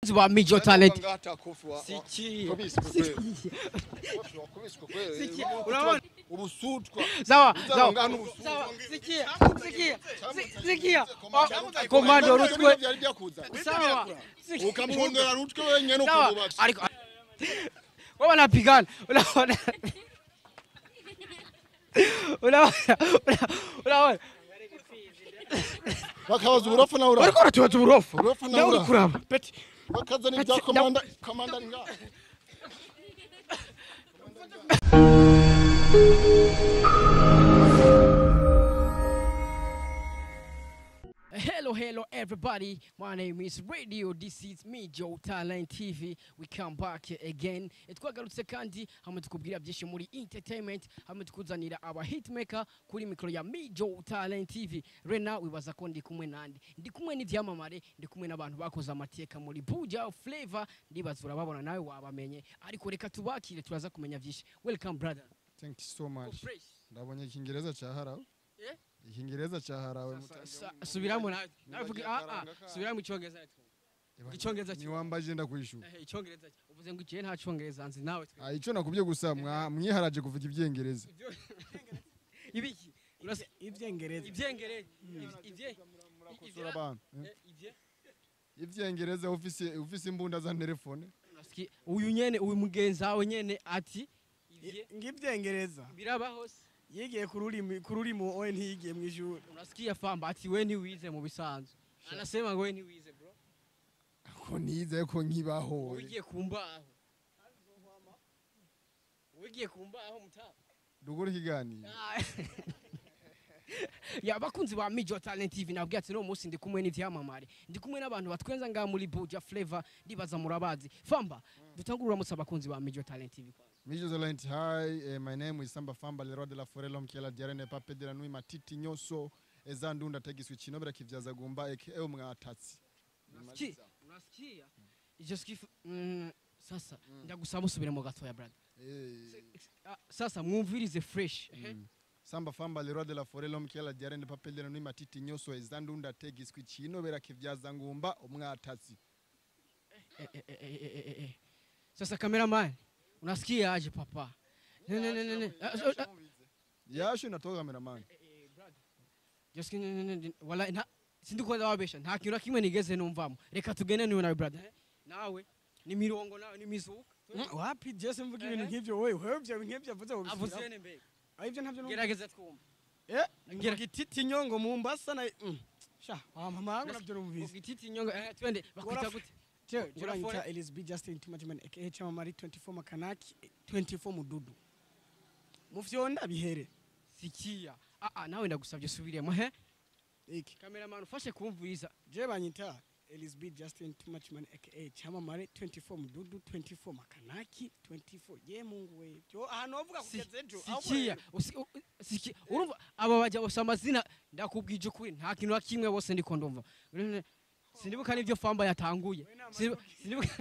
ba Major Talent Siki. Siki. Unaona? ubusutwa sawa Uzaba sawa ngana ubusutwa. sawa sikia sikia si- sikia Oh, komando rutwe byari byakuza sawa sikia. ukamwongera rutwe wenyene sawa ukamubaza ariko wewe wanapigana unaona unaona unaona bakabaza uburofa nawe uraho bariko baratubaza uburofu Uburofa nawe nawe uri uraho kuraba peti bakazana ibya komanda komanda ari ngaho Hello, hello, everybody. My name is Radio. This is me, Joe Talent TV. We come back again. Twagarutse kandi hamwe tukubwira byinshi muri entertainment, hamwe tukuzanira aba hitmaker kuri mikoro ya me, Joe Talent TV. Rena wibaza ko ndi kumwe nandi. Ndi kumwe n'ivyamamare, ndi kumwe n'abantu bakoze amateka muri Buja Flavor. Ndibaza urababona nawe wabamenye. Ariko reka tubakire turaza kumenya byinshi. Welcome brother. thank you so much Fresh. ndabonye ikingereza cyaharawe Eh? ikingereza cyaharawe Sa- Subiramo nawe. Nawe vuga ah ah. Subiramo icyongereza. Icyongereza ni wambaje ndakwishura Eh, icyongereza uvuze ngo ikihe nta cyongereza nzi nawe twe ah ico nakubye gusa mwa- mwiharaje kuvuga ibyengereza ibiki Urasa- ibyengereza ibyengereza ibye Kosora abantu eh? ibye ivyengereza ufise ufise imbunda za telefone Urasiki- uyu nyene uyu mugenzi wawe nyene ati ibye ngibyengereza birabaho se yigiye ku rurimi ku rurimi owe ntiyigiye mu ishuri unasikia famba ati we ntiwize mu bisanzwe anasema ngo we ntiwize bro ko nize ko nkibaho ugiye ku mbaho ugiye ku mbaho mutaba dukora ikiganiro ya bakunzi ba Major Talent TV nabwiye ati no munsi ndi kumwe n'ivyamamare ndi kumwe n'abantu batwenza ngaha muri Buja Flavor ndibaza murabazi famba dutangurura musa abakunzi ba Major Talent TV kwanza Mijos Alliance, hi, uh, my name is Samba Famba, le roi de la forêt, l'homme qui a la diarène, pape de la nuit, matiti nyoso, ezandunda tegiswe kinobera kivyaza gumba eke ewe mwatatsi. Unasikia? Unasikia? Ivyo skifu mm, sasa ndagusaba usubire mu gatoya brother. Eh, Ah, Sasa mwumvirize fresh. ehe. mm. Samba Famba, le roi de la forêt, l'homme qui a la diarène, pape de la nuit, matiti nyoso, ezandunda tegiswe kinobera kivyaza ngumba umwatatsi. Eh, eh, eh, eh, eh, eh, eh. Sasa cameraman, unasikia aje papa? Ne ne ne ne ne. Ah, ah, ah, Yasho natoka cameraman. eh, brother. Just ne ne ne, ne. Wala nta sindikunda wabesha nta kintu na kimwe nigeze numvamo. Reka tugende niwe nawe brother. eh? Nawe ni mirongo nawe ni mizuka. wapi jese mvuga ibintu Ehe. nk'ibyo wowe wewe ibyo nk'ibyo avuze ngo Avuze ne mbega. ibyo ntabyo numva Gerageza twumva. eh Ngera- ngira gititi nyongo mu mbasa na mm. sha wa mama yangu nabyo numvise Ugititi nyonga eh, twende bakwita Gora- gute? Cyo Gora juranyita fore. Elizabeth Justin Tumajimana aka Chamamari 24 Makanaki 24 Mududu mu vyonda bihere sikia ah ah nawe ndagusabye subiremo he iki cameraman ufashe kumviriza je banyita Elizabeth Justin Tumajimana aka Chamamari 24 Mududu 24 Makanaki 24 ye mungu we byo ahantu wavuga Si- kugeza ejo aho sikia rero. usi- u- u- sikia urumva aba bajya bose amazina ndakubwije ukuri nta kintu na kimwe bose ndiko ndumva Urene- sinibuka n'ibyo famba yatanguye Sinibu- sinibuka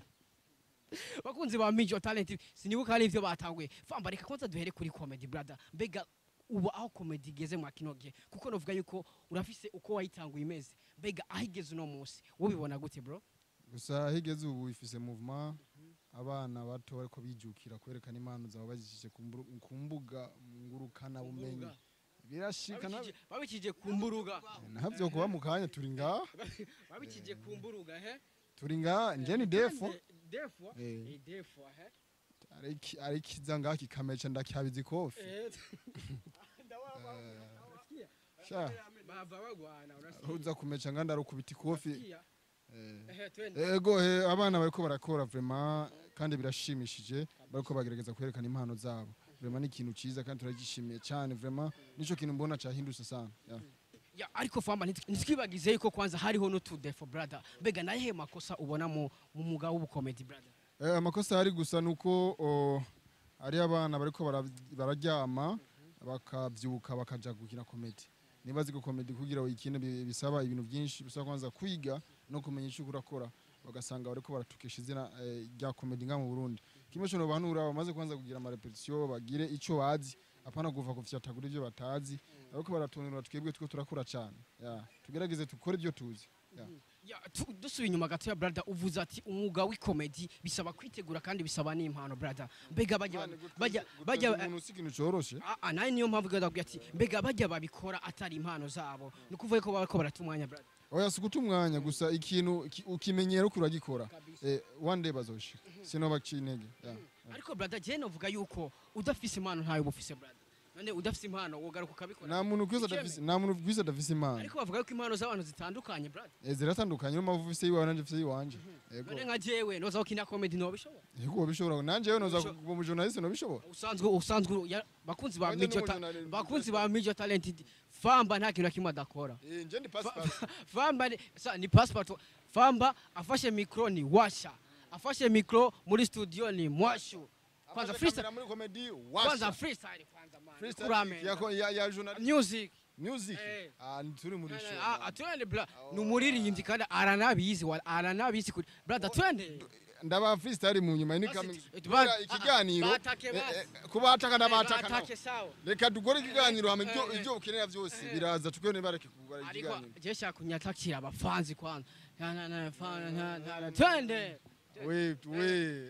bakunzi ba Major Talent sinibuka n'ibyo batanguye famba reka kwanza duhere kuri comedy brother mbega ubu aho comedy igeze mwa kino gihe kuko novuga yuko urafise uko wayitanguye imeze mbega aho igeze uno munsi ubibona gute bro Gusa higeze ubu ifise movement abana bato bariko bijukira kwerekana impano zabo bazishije ku mburu- ku mbuga ngurukana bumenyi. Mbuga. Birashika na Babikije- babikije ku mburuga navyo kuba mu kanya turi ngaha babikije ku mburuga he turi ngaha nje ni defo defo Eh. eh defo he ariki arikiza ngaha kikameca ndakyabiza ikofi eh sha bava bagwana urasikia uza kumeca nga ndarukubita ikofi Urasikia? Eh. ehe twende ego he abana bariko barakora vraiment kandi birashimishije bariko bagerageza kwerekana impano zabo vraiment ni ikintu ciza kandi turagishimiye cyane vraiment nico kintu mbona cahindutse sana yeah. ya ariko famba ntitwi- ntitwibagize yuko kwanza hariho n'utu defo brother mbega nayehe makosa ubona mu mu mwuga w'ubukomedi brother Eh, amakosa ari gusa nuko o, ari abana bariko bara- bararyama bakavyuka bakaja gukina komedi nibazi ko komedi kugira uyikine bi- bisaba ibintu byinshi bisaba kwanza kwiga no kumenya icyo urakora bagasanga bariko baratukisha izina eh, rya komedi nga mu Burundi kimwe cyo banura bamaze kwanza kugira ama repetition bagire ico bazi apana kuva kufyatagura ibyo batazi ariko baratunira twebwe two turakura cyane yeah. tugerageze tukore ibyo tuzi yeah. Ya, tu- dusubiye inyuma gato ya brada uvuze ati umwuga w'ikomedi bisaba kwitegura kandi bisaba n'impano brada mbega bajya Mane, gutwiza- bajya gutwiza bajya umuntu si ikintu coroshe Ah, ah, nawe niyo mpamvu gada ati mbega bajya babikora atari impano zabo ni ukuvuga ko bariko barata umwanya brada oya si guta umwanya gusa ikintu ki- ukimenyera uko uragikora Kabisa. Eh, one day bazoshika sinobaciye intege yeah. ariko brada je novuga yuko udafise impano ntayo uba ufise brada none udafise impano wogaruka ukabikora nta muntu kwisi Ikeme. adafise nta muntu kwisi adafise impano ariko bavuga yuko impano z'abantu zitandukanye brada Eh, ziratandukanye niyo mpamvu ufise iwawe nanje mfise iwanje yego none nka jewe noza gukina comedy nobishobora yego wabishobora nanje yewe noza Bisho- kuba umujournaliste nobishobora usanzwe usanzwe uru- ya- bakunzi ba Wanje Major Ta- n'umujournaliste. bakunzi ba Major Talented famba nta kintu na kimwe adakora Eh, nje ndi pass Fa- pass famba ni, sa, ni passport famba afashe mikro ni washa afashe mikro muri studio ni mwashu kwanza Amaze freestyle kamera muri comedy kwanza washa freestyle kwanza man freestyle kurame ya ko- ya ya journalist music music Eh. ah turi muri show Ah, ah, twende bla ni umuririmbyi kandi aranabizi wa- aranabizi kuri brother twende ndaba freestyle mu nyuma ni Basi, kami eh, kubera ba- ikiganiro ah, batake eh, basi. eh, kubataka ndabataka nabo. batake sawa reka dukore ikiganiro hama ibyo Eh, eh. ibyo ukenera byose biraza tukone bareke kugura ariko ikiganiro je shaka kunyatakira abafanzi kwanza Na, na, na, fa- na, na, na, twende we we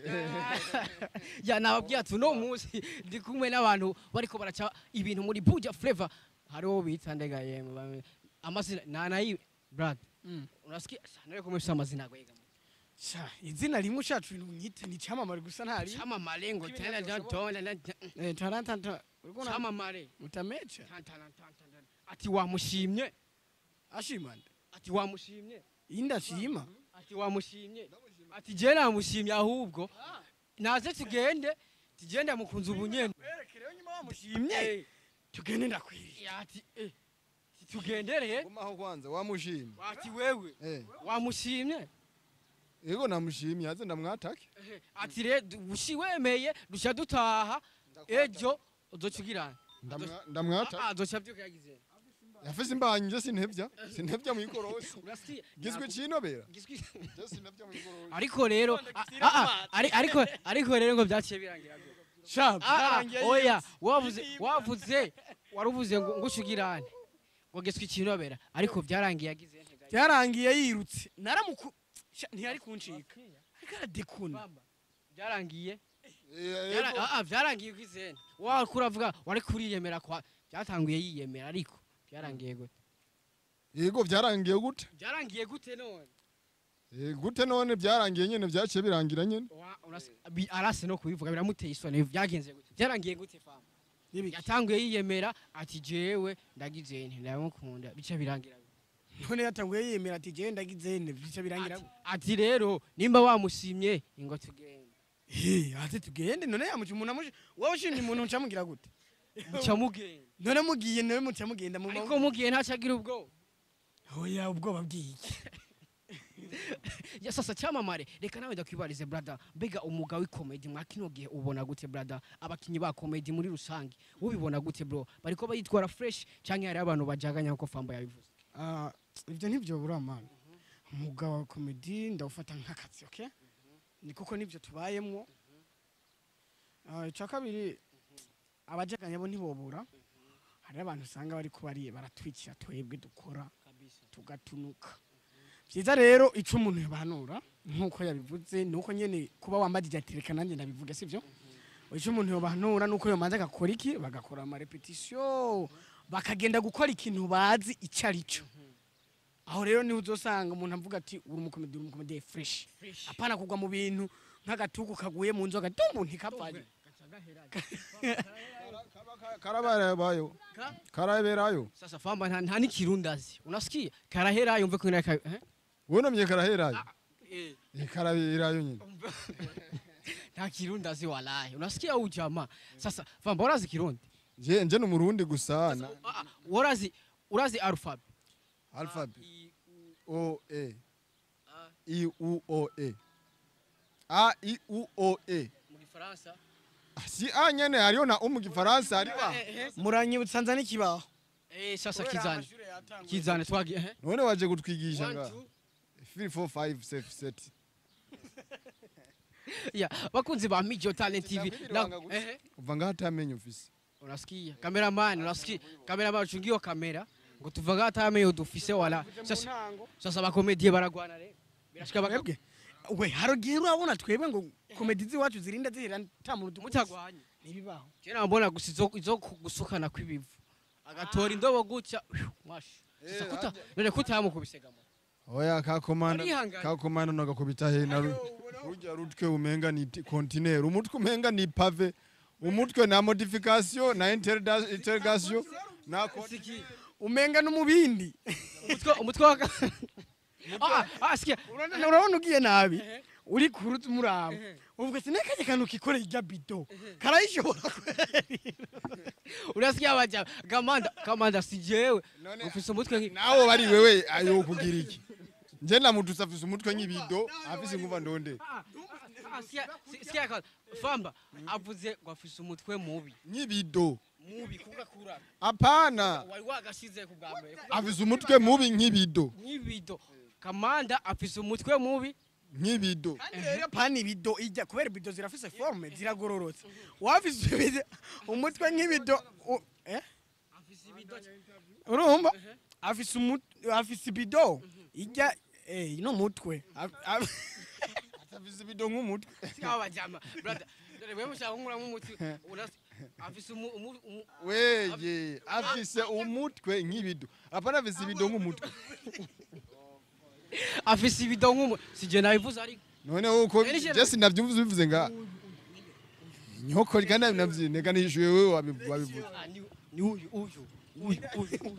ya nababwiye ati uno munsi ndi kumwe n'abantu bariko baraca ibintu muri buja flavor hariho bita ndega yemwe bamwe- amazina nanayi brad Mm. unasikia sana yuko mfisa amazina yako yega Sha, izina rimwe ushatse ibintu unyite ni cyamamare gusa ntari chama malengo Kibintu tena byose tona na eh tarantanta uriko na chama mare mutamecha tantana tantana ati wamushimye ashimanda ati wamushimye indashima ati wamushimye ati je namushimye ahubwo naze tugende tugende mukunze ubunyene werekereho nyuma wamushimye tugende ndakwiriye ati eh tugendereye gumaho kwanza wamushimye ati wewe eh wamushimye yego namushimye aze ndamwatake Ehe, ati re ushi wemeye dushya dutaha ejo uzocugirana Ndamwa- ndamwatake azoca byuka yagize yafise imbanyi je sintevya sintevya mu ikorosi urasiye gizwe cinobera gizwe je sintevya mu ikorosi ariko rero a- a- a- ari- ariko ariko rero ngo byaciye birangira gute? sha Ah, ah, byarangiye oya yose. wavuze Yiyimba. wavuze waruvuze ngo ngo ushugirane ngo giswe ikinobera ariko byarangiye yagize ntega byarangiye yirutse naramuku Sha, ntiyari kuncika ariko aradekuna Bamba, byarangiye Eh, Byara- yego. ah, ah, byarangiye kwizene wakura avuga wari kuriyemera kwa byatanguye yiyemera ariko byarangiye gute yego byarangiye gute byarangiye gute none Eh, gute none byarangiye nyene byaciye birangira nyene Wa- urasi- bi- arase no kubivuga biramuteye isoni byagenze gute byarangiye gute fama N'ibiki? yatanguye yiyemera ati jewe ndagize nti ndamukunda bica birangira gute? none yatanguye yemera ati jewe ndagize ne bica birangira Ati- ati rero nimba wamushimye ingo tugende Eh, ati tugende none yamuca umuntu amushi wowe ushimye umuntu ucamugira gute muca mugenda none mugiye nawe muca mugenda mu ariko mugiye ntacagira ubwoba oya ubwoba bw'iki ya sasa cyamamare reka nawe ndakwibarize brada mbega umwuga w'ikomedi mwa kino gihe ubona gute brada abakinyi ba komedi muri rusange ubibona gute bro bariko bayitwara fresh canke hari abantu bajaganya nkuko famba yabivuze Ah, ibyo ntibyobura mani umwuga wa komedi ndawufata nk'akazi okay ni kuko nibyo tubayemwo Ah, icya kabiri abajaganya bo ntibobura hari abantu usanga bari kubari baratwikira twebwe dukora tugatunuka byiza rero icyo umuntu yabanura nk'uko yabivuze ni uko nyine kuba wambagije ati reka nanjye ndabivuga sibyo icyo umuntu yabanura ni uko yomanza agakora iki bagakora amarepetisiyo bakagenda gukora ikintu bazi icyo ari cyo aho rero niho uzosanga umuntu avuga ati uri umukomedi uri umukomedi fureshi apana kugwa mu bintu nk'agatuku kaguye mu nzoga tumbu ntikapfaye karabarabayo karaberayo sasa famba nta, nta nikirundazi unasikia karahera yumve ko inaka eh? wunamye karaherayo eh. Eh, karaberayo nyine nta kirundazi walahi unasikia huyu jamaa sasa famba urazi kirundi je nje ni umurundi gusa na Ah, ah, urazi urazi alphabet alphabet I, U, o e A, i u o e a i u o e mu gifaransa Ah, si a nyene hariyo na u mu gifaransa hariba muranyibutsa nza n'ikibaho eh sasa kizane kizane twagiye eh none waje kutwigisha One, nga two. 3 4 5 6 7 ya bakunzi ba Mijo Talent TV Sinabwira na ibanga gusa. eh uva ngaho atamenye ufise unasikia cameraman unasikia cameraman chungio kamera ngo tuvaga atamenye dufise wala sasa sasa abakomediye baragwana rero birashika baka twebwe we harogiye urabona twebwe ngo komedi z'iwacu zirinda zihera nta muntu dukubise. mutagwanye ntibibaho kera mbona gusa izo izo ku- gusukana kw'ibivu agatora indobo gutya mwashi sasa Eh, kuta none kutamukubise gamo oya kakomanda Arihangana. kakomanda nagakubita he na ru- rujya rutwe umenga ni ti- kontineri umutwe umenga ni pave umutwe na modification na interda- interrogation na konti- umenga n'umubindi umutwe umutwe wa ah ah sikia urabona urabona ugiye nabi uri kuruta umuraba uvuga ati nakaje kantu kikoreye irya bido karayishobora kweri urasikia baja gamanda kamanda si jewe None- ufise umutwe nki nawo bari wewe ayo kugira iki nje namututse afise umutwe nk'ibido afise inguva ndonde Ah, ah, sikia si- sikia ka famba avuze ngo afise umutwe mubi nk'ibido mubi kuvuga kura apana wari wagashize ku bwa mbere afise umutwe mubi nk'ibido nk'ibido kamanda afise umutwe mubi nk'ibido kandi rero pani ibido ijya kubera ibido zirafise forme ziragororotse wafise ibido umutwe nk'ibido u- eh afise ibido urumva afise umut- afise ibido ijya eh no mutwe Af- af- afise ibido nk'umutwe sikia bajama brother dore wewe mushaka nkura mu mutwe urasi afise umu umu- umu- weye afise umutwe nk'ibido apana afise ibido nk'umutwe afise ibido nk'umu sije nabivuze ariko none uko Eri jena- jesi navyumvise bivuze nga nyoko kandi navyinega nishuye wewe wabi- wabivuze Ah, ni ni uyu uyu uyu uyu uyu.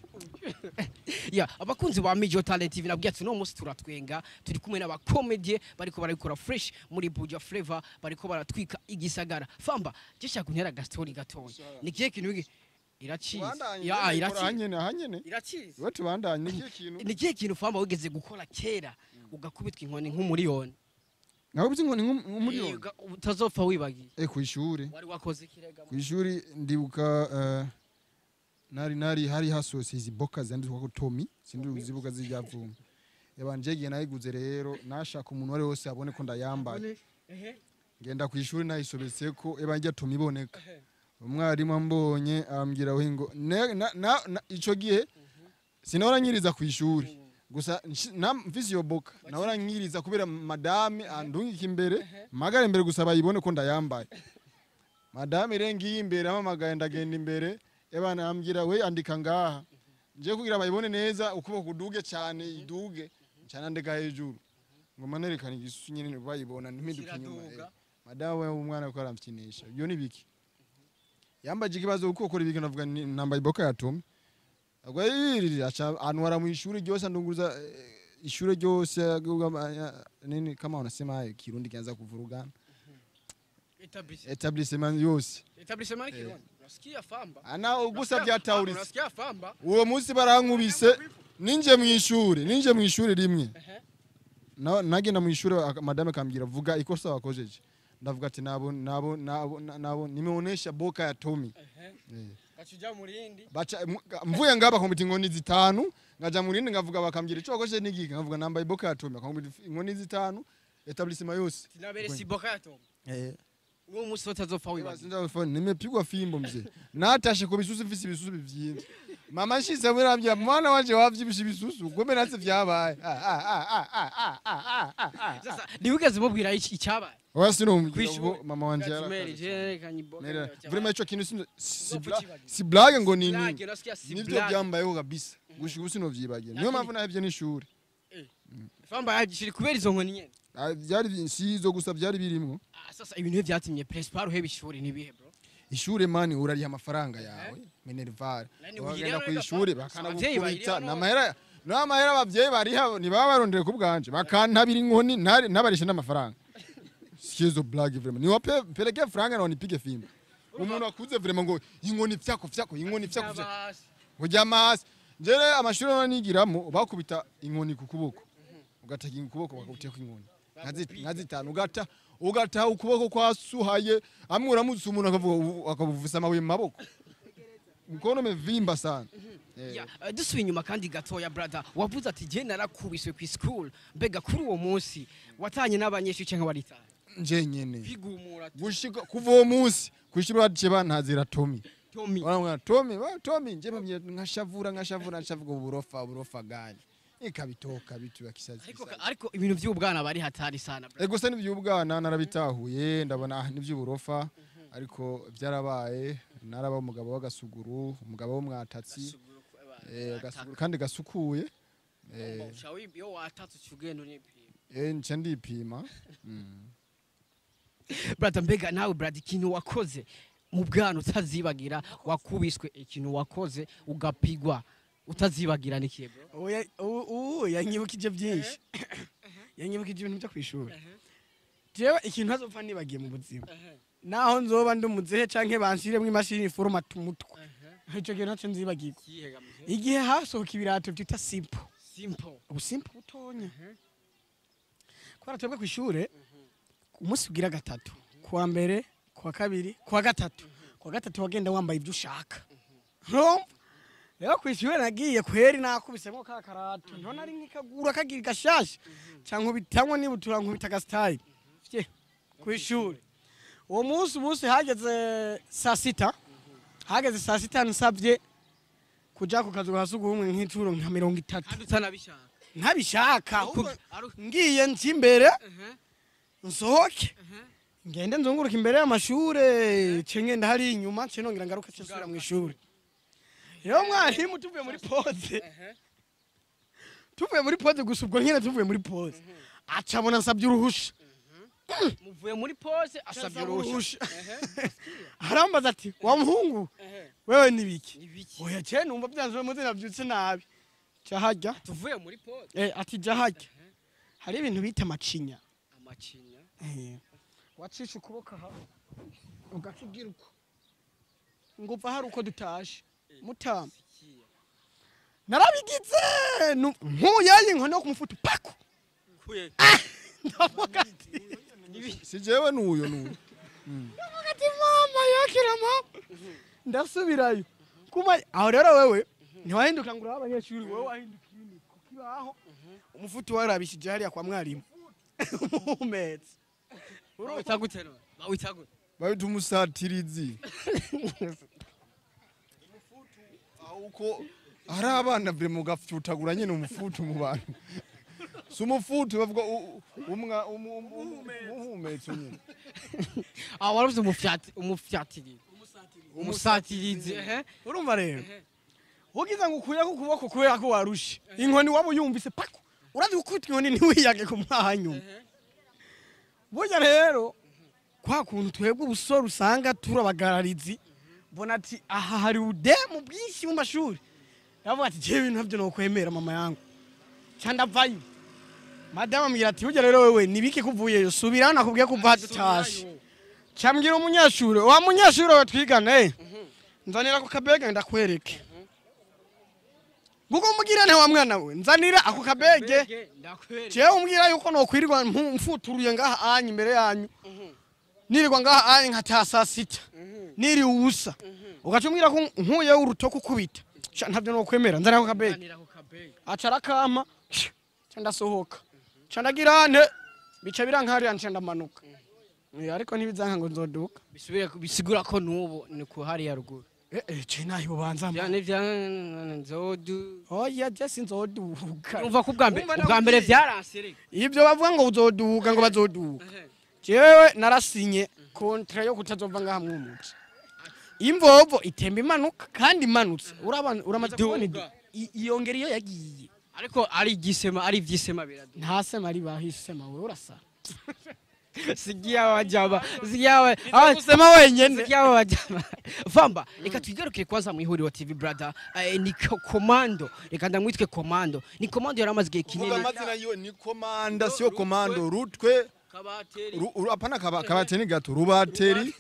ya abakunzi ba Major Talent TV nabwiye ati no munsi turatwenga turi kumwe n'abakomedie bariko barabikora fresh muri Buja Flavor bariko baratwika igisagara famba jesha kuntera gastori gatoya ni kihe kintu iki iracize ya iracize hanyene hanyene iracize we tubandanye nikihe kintu ni kihe kintu famba wigeze gukora kera ugakubitwa inkoni nk'umuriyoni nawe bizi ngo ni Eh, nk'umuriyoni uga- utazopfa wibagiye eh kw'ishuri wari wakoze ikirega kw'ishuri ndibuka eh, nari nari hari hasohotse izi boka zanditswe ko Tommy sindi uzibuka zijyavuma yabanje gihe nayiguze rero nashaka umuntu wari wose abone ko ndayambaye ngenda ku ishuri nayisobetse ko eba njya Tommy iboneka umwarimu ambonye ambwira we ngo ne- na- na- na- ico gihe sinahora nyiriza ku ishuri gusa nshi- na- mfise iyo boka nahora nyiriza kubera madame andungika imbere magare imbere gusa bayibone ko ndayambaye madame rero ngiye imbere amamagaye ndagenda imbere ebana ambwira we andika ngaha nje kugira bayibone neza ukuboko kuduge cyane iduge cyane andika hejuru ngo manerekane igisusu nyine bayibona ntimpinduke inyuma Kiraduga. eh. madame we umwana ko aramfinisha ibyo ni biki yambaje ikibazo uko ukora ibiki navuga ni- nambaye iboka ya Tommy agwa yirira aca anwara mu ishuri ryose andunguza eh, ishuri ryose agugama- ya- nini kama unasema kirundi kianza kuvurugana etablissement yose etablissement kirundi unasikia famba ana ugusa Unasikia- byatawuritse unasikia famba uwo munsi barankubise ninje mu ishuri ninje mu ishuri rimwe Ehe. Na- nagenda mu ishuri aka- madame akambwira vuga ikosa wakojeje ndavuga ati nabo nabo nabo nabo nimeonesha boka ya Tommy Eh. kachuja murindi baca mu- mvuye ngaba bakamubita inkoni zitanu ngaja mu rindi ngavuga bakambwira ico wakojeje nigiki ngavuga nambaye boka ya Tommy bakamubita inkoni zitanu etablissement yose tinabere si boka yato eh uwo musi utazopfa wibagiye Sinza nimepigwa fimbo mzee. Natashe ku bisusu mfise ibisusu bivyimvye. Mama nshize murambya mwana wanje wavyibisha ibisusu gome natse vyabaye. Ah, ah, ah, ah, ah, ah, ah, ah, ah. sasa ntiwigeze umubwira iki- icyabaye Oya sinomubwira Kwishuri. ubwo mama wanje Gatimeri, yarakaze. jerekanye iboka Nera, yawe. vraiment ico kintu sino- si Uzopfa bla- ukibagira. si blague ngo ni Blague, nini. unasikia si Nivyo blague. byambayeho kabisa. Gushika ubu sinovyibagira. Niyo Lakini- mpamvu nahevye n'ishuri. famba yagishiri kubera izo nkoni nyene Ah, Vyari si izo gusa vyari birimwo. Ah, sasa ibintu byatumye principal uheba ishuri nibihe bro Ishure mani urariha amafaranga yawe. Minerval. Nani Wagenda uyirera ku rega ishuri pa? bakana Abavyeyi gukubita bayirera no- n'amahera n'amahera abavyeyi bariha ntibaba barondere ku bwanje bakantabira inkoni ntari- ntabarishe n'amafaranga sizo blague vraiment niwa pe peleke franga na nipige fimbo umuntu akuze vraiment ngo inkoni vyako vyako inkoni vyako vyako Abasi. kujya amahasi njere amashuri none nigiramo bakubita inkoni ku kuboko ugatega ukuboko bakubiteko inkoni nka zi- nka zitanu ugata ugata ukuboko kwasuhaye amwe uramutse umuntu akavuga ubu- akabuvisa amabuye mu maboko mkono umevimba sana Eh, Ya, eh, dusubiye inyuma kandi gatoya brother wavuze ati je narakubiswe ku school mbega kuri uwo munsi watanye n'abanyeshuri cyangwa waritanye nje nyene kwigumura gushika kuva uwo munsi kwishuri baciye bantazira Tommy Tommy Wanamwona Tommy, wa Tommy nje pamye nkashavura nkashavura nshavuga uburofa uburofa gani. Ikabitoka bitu ya kisazi. ariko kisazi. ariko ibintu by'ubwana bari hatari sana bro. Ego se n'ivy'ubwana narabitahuye ndabona ah n'ivy'uburofa ariko byarabaye naraba umugabo w'agasuguru umugabo w'umwatatsi eh, agasuguru kandi gasukuye eh, Shawi iyo watatse ugenda unipima eh nca ndipima mm. brother mbega nawe brother ikintu wakoze mu bwana utazibagira wakubiswe ikintu wakoze ugapigwa utazibagira nikiye bro Oya, ubu ubu yanyibukije byinshi yanyibukije ibintu byo ku ishuri jewe ikintu ntazopfa nibagiye mu buzima naho nzoba ndi umuzehe canke banshiremwo imashini foromata umutwe ico kintu naco nzibagirwa igihe hasohoka ibirato vyita simple simple ubu simple butonya kubera twebwe ku ishure umunsi ugira gatatu kuwa mbere kuwa kabiri kuwa gatatu kuwa gatatu wagenda wambaye ibyo ushaka urumva rero ku ishure nagiye kweri nakubisemo ka karato ntona ari nk'ikagura kagira gashasha cyangwa ubitanywa nibutura nkubita agasitayili fye ku ishuri uwo munsi umunsi hageze saa sita hageze saa sita nsabye kuja ku kazu ka sugumwe nk'icuro nka mirongo itatu kandi utanabishaka ntabishaka ahubwo Aru- ngiye nzi imbere Mhm, nsohoke mhm. ngende nzunguruka imbere y'amashure ce ngenda hari inyuma ce nongera ngaruka ce nsubira mu ishuri rero mwarimu tuvuye muri pose tuvuye muri pose gusa ubwo nyene tuvuye muri pose acabona nsabye uruhusha muvuye muri pose asabye uruhusha arambaza ati wa muhungu wewe nibiki ibiki oya ce numva byanzwe muzi navyutse nabi ca harya tuvuye muri pose eh, ati ja harya hari ibintu bita amacinya amacinya Eh, wacisha ukuboko aha ugaca ugira uko ngo uva hari uko dutashe mutama sikiya narabigize nu- nkuyaye inkono yo kumufuta pako kuye ndavuga ati si jewe n'uyo n'uyo ndavuga ati mama yakira mama ndasubirayo kuma aho rero wewe ntiwahinduka ngo urabe abanyeshuri wowe wahindukiye ini ku kibaho umufuti warabishije hariya kwa mwarimu umumetse bawita gute none bawita gute babita umusatirizi uko hari abana vire mu gafutagura nyene umufutu mu bantu si umufutu bavuga u- umwa umu- umu- umu- umuhumetso nyene ah waravuze umufyati umufyatirizi umusatirizi ehe urumva rero ugize ngo ukuyeko ukuboko kubera ko warushe inkoni waba uyumvise pako urazi gukubita inkoni ntiwiyage ku mwanyuma burya rero kwa kuntu twebwe ubusore usanga turi abagararizi mbona ati aha hari udemu bwinshi mu mashuri yavuga ati jewe ibintu navyo nokwemera mama yangu ca ndavayo madamu ambwira ati burya rero wewe nibiki kuvuyeyo subira nakubwiye kuva dutashe cambwira umunyeshuri wa munyeshuri we twigana eh nzanira ako kabege ndakwereke nguko umubwira nte wa mwana we nzanira ako kabege ndakwereka jewe umbwira yuko nokwirirwa mpu- mfuturuye ngaha anyu imbere yanyu nirirwa ngaha anyu nkataha saa sita niri ubusa ugaca umbwira ko nkuye urutoke ukubita Sha, ntavyo nokwemera nzanira ako kabege nzanira ku kabege aca arakama ca ndasohoka ca ndagira nte bica birankariya nca ndamanuka Eh, ariko ntibizanka ngo nzoduka bisubire bisigura ko nubu ni ku hariya ruguru Eh, eh, ce nahi bubanza mba. byane bya nzodu oya je sinzoduka umva ko ubwa mbere Umva ubwa mbere nakubwiye. byaransereka ibyo bavuga ngo uzoduka ngo bazoduka jewe narasinye kontra yo kutazova ngaha mwumuci imvovo itemba imanuka kandi imanutse urabana uramaze kubona idu- Iduga. i- iyongera iyo yagiye ariko ari igisema ari ibyisema biradu nta sema ari bahisema wowe urasa sigia wajaba sigia wa kusema wenyene sigia wajaba vamba reka twigarukire kwanza mu ihuriro tv brother eh, ni ko- komando reka ndamwitwe komando ni komando yari amaze igihe kuvuga kinini amazina yiwe ni komanda siyo komando rutwe kabateri ru- ru- apana kaba- kabateri gato rubateri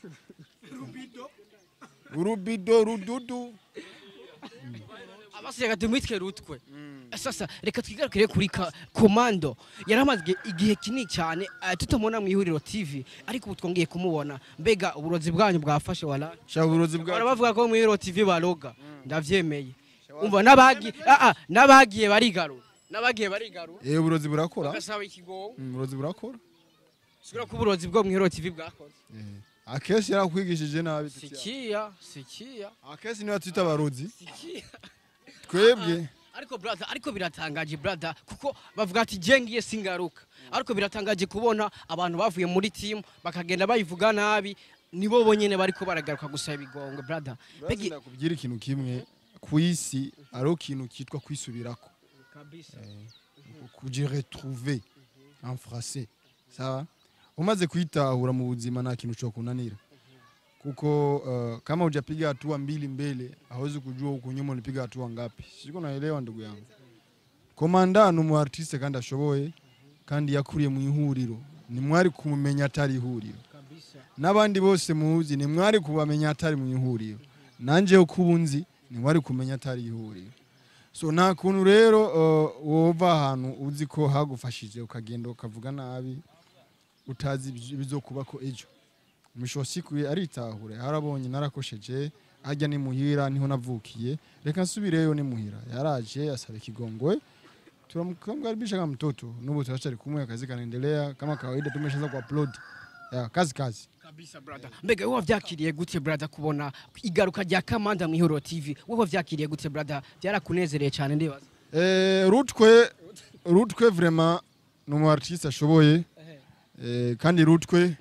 urubido rududu abasi reka tumwitwe rutwe sasa reka twigarukire kuri ka- komando yari amaze igihe- igihe kinini cyane eh, tutamubona mu ihuriro tv ariko ubu twongeye kumubona mbega uburozi bwanyu bwafashe wala shaka uburozi bahora bwa bavuga ko mu ihuriro tv baroga ndavyemeye umva n'abagiye ah, ah, n'abagiye barigarura n'abagiye barigarura eh uburozi burakora bagasaba ikigongo Mm, uburozi burakora sigura ko uburozi bwo mu ihuriro tv bwakoze Eh, akesi yarakwigishije nabi Titiana. sikia sikia akesi niwe twita abarozi sikia twebwe ariko brother ariko biratangaje brother kuko bavuga ati je ngiye singaruka ariko biratangaje kubona abantu bavuye muri team bakagenda bayivuga nabi nibo bonyene bariko baragaruka gusaba ibigongwe brother Urazi Begi- ndakubwira ikintu kimwe ku isi ariho ikintu cyitwa kwisubirako kabisa kuji retrouver en français sawa umaze kuitahura mu buzima nta kintu cyo kunanira kuko uh, kama hujapiga hatua mbili mbele hawezi kujua huku nyuma ulipiga hatua ngapi siko naelewa ndugu yangu komanda ni umu artiste kandi ashoboye kandi yakuriye mu ihuriro ni mwari kumumenya atari ihuriro kabisa n'abandi bose muzi ni mwari kubamenya atari mu ihuriro nanjye uko ubu nzi ni mwari kumenya atari ihuriro so nta kuntu rero uh, wova ahantu uzi ko hagufashije ukagenda ukavuga nabi utazi ibyo- ibizokuba ko ejo mishosi kwe aritahura harabonye narakosheje ajya ni muhira niho navukiye reka nsubireyo ni muhira yaraje asaba ikigongwe tunamkaribisha kama mtoto nubu tunachari kumwe kazi kanaendelea kama kawaida tumeshaanza kuupload ya kazi kazi kabisa brother mbega wowe wavyakiriye gute brother kubona igaruka rya kamanda mu ihuriro tv wowe wavyakiriye gute brother byarakunezereye cyane ndibaza Eh, rutwe rutwe vraiment ni umu artiste ashoboye eh, kandi rutwe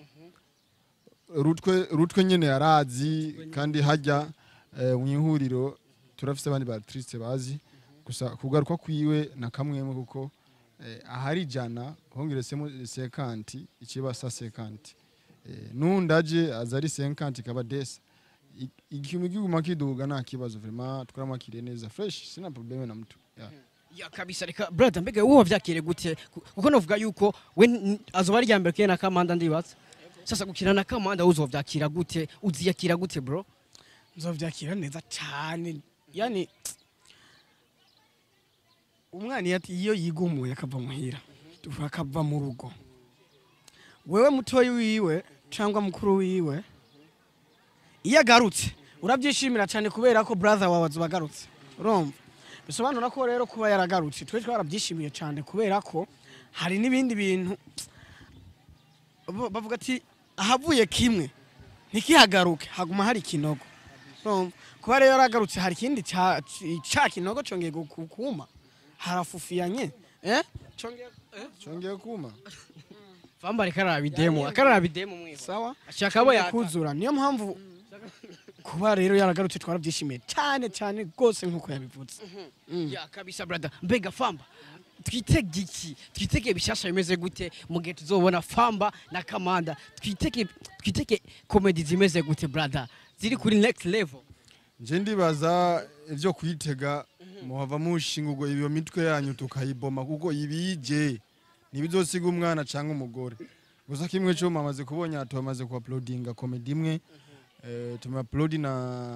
rutwe rutwe nyene yarazi kandi hajya eh, mu ihuriro turafise abandi ba artiste bazi gusa kugaruka kwiwe na kamwemwe kuko eh, ahari ijana hongeresemo sekanti ikiba sa sekanti eh, nundi aje aza ari sekanti kaba desa I- ikintu kiguma kiduga nta kibazo vraiment twaramwakiriye neza fresh sina probleme na mtu yeah. ya kabisa reka brother mbega wowe wavyakiriye gute Ku- kuko novuga yuko we n- azoba ari rya mbere kene na kamanda ndibaza sasa gukina na kamanda wowe uzovyakira gute uziyakira gute bro nzovyakira neza cyane yani umwana iyo ati- iyo yigumuye akava muhira tuvuga akava mu rugo wewe mutoyi wiwe cyangwa mukuru wiwe iyo agarutse urabyishimira cyane kubera ko brother wawe azuba agarutse urumva bisobanura ko rero kuba yaragarutse twe twarabyishimiye cyane kubera ko hari n'ibindi bintu bo- bavuga ati ahavuye kimwe ntikihagaruke haguma hari ikinogo urumva kuba rero yaragarutse hari ikindi ca ca kinogo congeye gu- kuma harafufiyanye eh congeye eh? chongeye kuma famba reka arabidemo akarabidemo mwiho sawa ashaka abo yaka kuzura niyo mpamvu kuba rero yaragarutse twarabyishimiye cyane cyane rwose nk'uko yabivuze Mm. ya kabisa brother mbega famba twitege iki twitege bishasha bimeze gute mu gihe tuzobona famba na kamanda twitege twitege komedi zimeze gute brother ziri kuri next level nje ndibaza ivyo kwitega muhava mushinga ubwo iyo mitwe yanyu tukayiboma kuko ibije ntibizosiga umwana canke umugore gusa kimwe cyo mamaze kubonya tumaze ku uploadinga comedy imwe eh, tuma upload na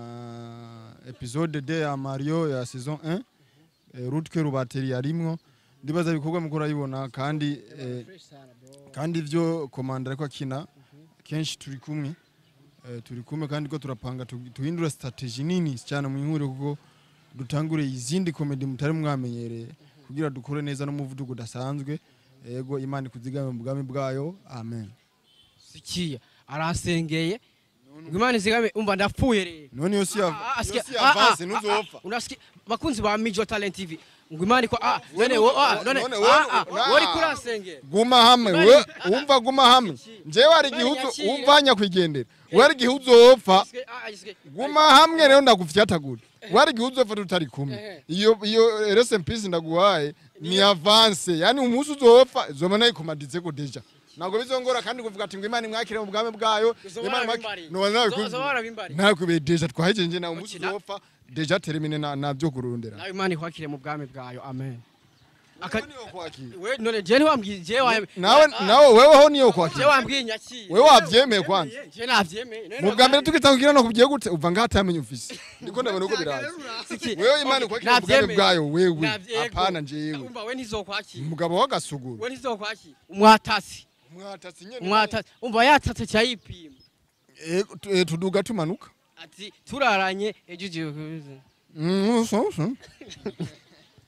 episode de ya Mario ya saison 1 eh, Rutwe Rubateri yarimwo ndibaza ibikorwa mukora yibona kandi eh, kandi ivyo komanda ariko akina kenshi turi kumwe eh, turi kumwe kandi ko turapanga tu- tuhindura strategy nini cyane mu ihuriro kuko dutangure izindi komedi mutari mwamenyereye kugira dukore neza n'umuvuduko udasanzwe yego imana ikuzigame mu bwami bwayo amen sikiya aransengeye ngo imana izigame umva ndapfuye rero none iyo si ya- Ah, ah, iyo sikia- si ah, avance ah, ntuzopfa ah, unasikia bakunzi ba Mijo Talent TV ngo imana iko ah we none nu- wo ah none none we- ah ah na- wari kuransengera guma hamwe Imana- we wumva guma hamwe njyewe hari igihe uzo- nyakire. wumva nyakwigendera we hari igihe uzopfa Isike- ah, isike- guma hamwe rero ndagufyatagura we hari igihe uzopfa tutari kumwe Ehe. iyo iyo rest in peace ndaguhaye ni avance yani umunsi uzopfa zoma nayo kumaditse ko deja ntabwo bizongora kandi kuvuga ati ngo imana imwakire mu bwami bwayo Uzoba Imana warabimbariye. imwakire- No, nawe Uzo- ku- uzoba warabimbariye. nakube deja twahejeje na umunsi Ukina- uzopfa deja termine na nabyo kurundera nawe imana ikwakire mu bwami bwayo amen Aka- Wewe niyo kwakira. we none je ntiwambwiye je wa nawe nawe weweho niyo je kwakira wambwiye nyakire wewe wabyemeye kwanza je navyemeye None mu bwa mbere wambwiye- tugitangira no kugiye gute uva ngaho atamenye ufise ndiko ndabona uko biraza Siki- wewe imana Okay, ikwakira mu bwami navyemeye. bwayo wewe Navye- apana njewe umva we ntizokwakira umugabo w'agasuguru we ntizokwakira umwatasi mwatatsi nyene umwatasi umva yatatse cyayipima Eh, tu- eh, tuduga tumanuka ati turaranye ejo ugiye kubiza Mm, so, so.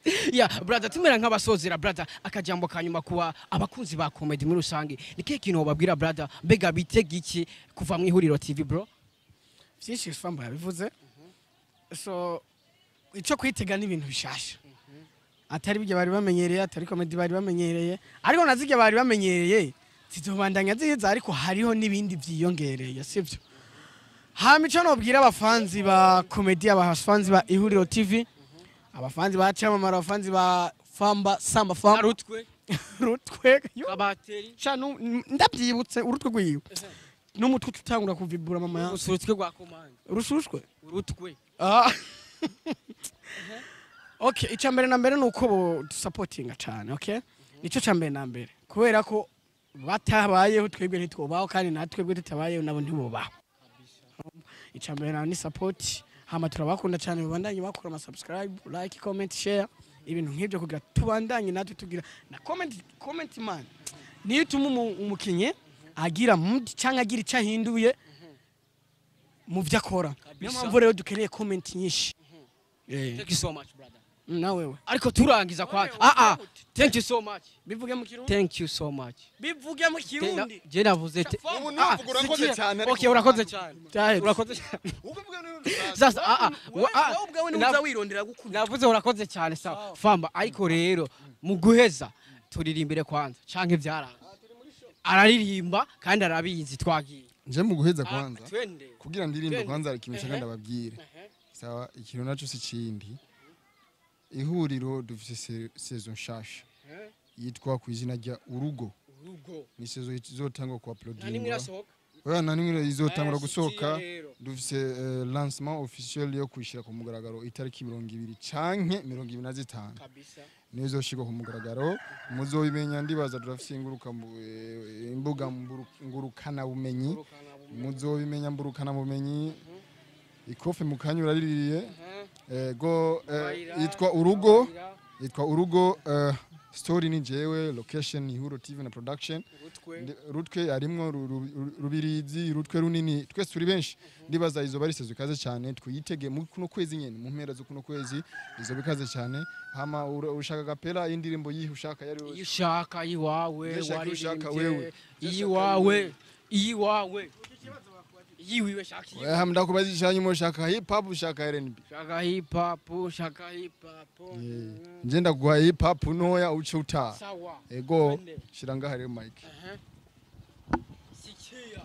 ya brother tumera nk'abasozera brother akajambo kanyuma kuba abakunzi ba comedy muri rusange ni kihe kintu wababwira brother mbega bitega iki kuva mu ihuriro tv bro byinshi famba yabivuze so icyo kwitega ni ibintu bishasha atari ibyo bari bamenyereye atari komedi bari bamenyereye ariko na zirya bari bamenyereye zizobandanya ziza ariko hariho n'ibindi byiyongereye sibyo hama icyo nobwira abafanzi ba komedi abafanzi ba ihuriro tv abafanzi ba camamara abafanzi ba famba samba famba arutwe rutwe yo, kabateri sha nu- ndabyibutse urutwe rwiwe n'umutwe utangura kuvibura mama ya gusa urutwe rwa komande rushushwe urutwe Ah. okay icya mbere na mbere ni uko dusapotinga cyane okay nicyo cya mbere na mbere kubera ko batabayeho twebwe ntitwubaho kandi natwebwe tutabayeho nabo ntibubaho icya mbere na ni sapoti hama turabakunda cyane babandanye bakora ama subscribe like comment share ibintu nk'ibyo kugira tubandanye natwe tugira na comment comment man niyo ituma umu- umukinnyi agira mood cyangwa agira icyo ahinduye mu byo akora niyo Kabisa. mpamvu rero dukeneye comment nyinshi Eh, thank you so much brother nawewe ariko turangiza kwa ah ah thank you so much bivuge mu kirundi thank you so much bivuge mu kirundi je navuze te Ubu Ah, navuga urakoze sikia. cyane, ariko okay urakoze cyane Cyahetse. urakoze cyane Uvuga n'ibintu sasa ah ah wa- ah, wowe ubwawe na- ntuza wirondera gukunda navuze urakoze cyane sawa famba ariko rero mu guheza turirimbire kwanza canke byaranga araririmba kandi arabizi twagiye nje mu guheza Ah, kwanza twende kugira ndirimbe Twende. kwanza ikintu nshaka Ehe. ndababwire sawa ikintu naco si kindi ihuriro dufise se- sezo nshasha yitwa ku izina rya urugo urugo ni sezo izotangwa ku nta nimwe uploadingwa irasohoka oya nta nimwe izotangura Eh, gusohoka sikia rero. dufise eh, lancement officiel yo kwishyira ku mugaragaro itariki mirongo ibiri canke mirongo ibiri na zitanu kabisa niyo izoshirwa ku mugaragaro muzobimenya ndibaza turafise inguruka mu- eh, imbuga mburu- ngurukanabumenyi Urukana bumenyi. muzobimenya mburukanabumenyi ikofe mu kanya uraririye Aha. ego eh, Barira, yitwa urugo barira, yitwa urugo eh, story ni jewe location ni huro tv na production urutwe. Ndi- rutwe harimwo ru- ru- ru- rubirizi rutwe runini twese turi benshi ndibaza izo barisezo ikaze cyane twiyitege mu kuno kwezi nyene mu mpera zo kuno kwezi izo bikaze cyane hama ura- ushaka gapera y'indirimbo yihe ushaka yari iyo ushaka iyiwawe Ndashaka iyo ushaka wewe. waririmbye iyiwawe iyiwawe iyiwiwe shaka iyiwawe. Wewe ndakubaza ishanyuma ushaka hip hop ushaka R&B shaka hip hop shaka hip hop Eh, nje ndaguha hip hop ntoya uce utaha sawa ego Twende. shira ngaha rero mike Aha. sikia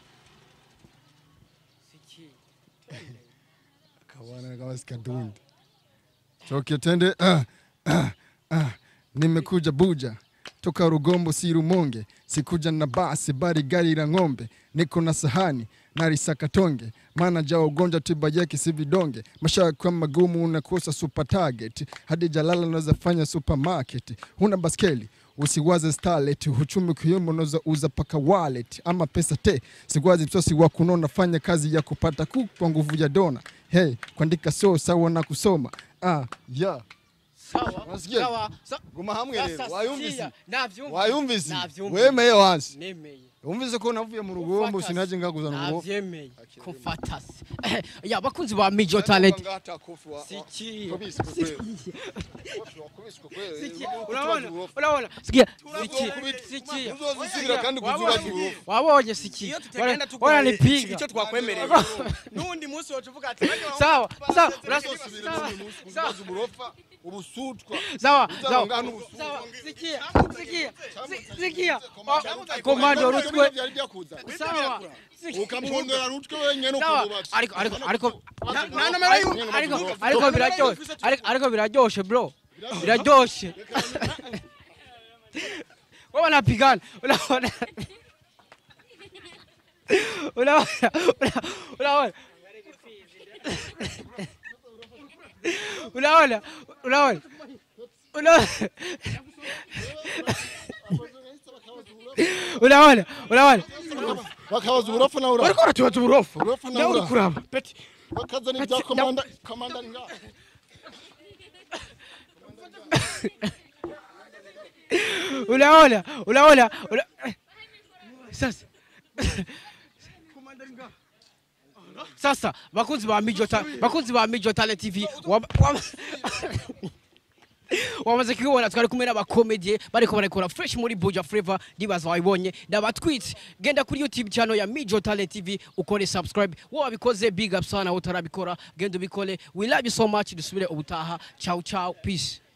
sikia kawana kama sikadundi toke tende ah, ah, ah. nimekuja buja toka rugombo si rumonge sikuja na basi bari gari la ng'ombe niko na sahani narisakatonge maana ja ugonjwa tiba yake si vidonge mashaka kwa magumu unakosa super target hadi jalala unaweza fanya supermarket huna baskeli usiwaze starlet uchumi kuyumba unaweza uza paka wallet ama pesa te sigwazi msosi wa kunona fanya kazi ya kupata ku kwa nguvu ya dona hey kuandika so sawa na kusoma ah yeah sawa Unasikia? sawa sa- guma hamwe sasa rero wayumvise sikia. navyumvise wayumvise navyumvise wemeye wansi nemeye wumvise ko navuye mu rugombo Ufata sinaje ngakuzana urugo navyemeye kumfatasi ya bakunzi ba mijo talent Sikia. Sikia. urabona urabona sikia sikia sikia uzozisubira kandi kuzubaza urugo wabonye sikia iyo tutagenda Wana- wananipiga icyo twakwemereye n'undi munsi wacu uvuga ati sawa sawa uzosubira sawa n'undi munsi kuzubaza uburofa ubusutwa sawa Uzaba sawa ngaha n'ubusutwa. sawa sikia sikia si- sikia Wa- komando rutwe byari byakuza sawa sikia. ukampondera rutwe wenyene sawa ukazubatse ariko ariko ariko nta nomero y'umuntu ariko ariko biraryoshe ariko ariko biraryoshe bro biraryoshe wewe unapigana unaona unaona unaona unaona unaona unaona unaona unaona bakabaza uburofa nawe ura ariko uratubaza uburofu uburofa nawe nawe uri ura kuraba peti bakazana ibya komanda komanda ni ngaha unaona unaona una... sasa sasa bakunzi ba mijo ta bakunzi ba mijo talent tv waba- waba- wamaze kubibona twari kumwe n'abakomedie bariko barekora fresh muri buja flavor ndibaza wabibonye ndabatwitse genda kuri youtube channel ya mijo talent tv ukore subscribe wowe wabikoze big up sana utarabikora genda ubikore we love you so much dusubire ubutaha ciao ciao peace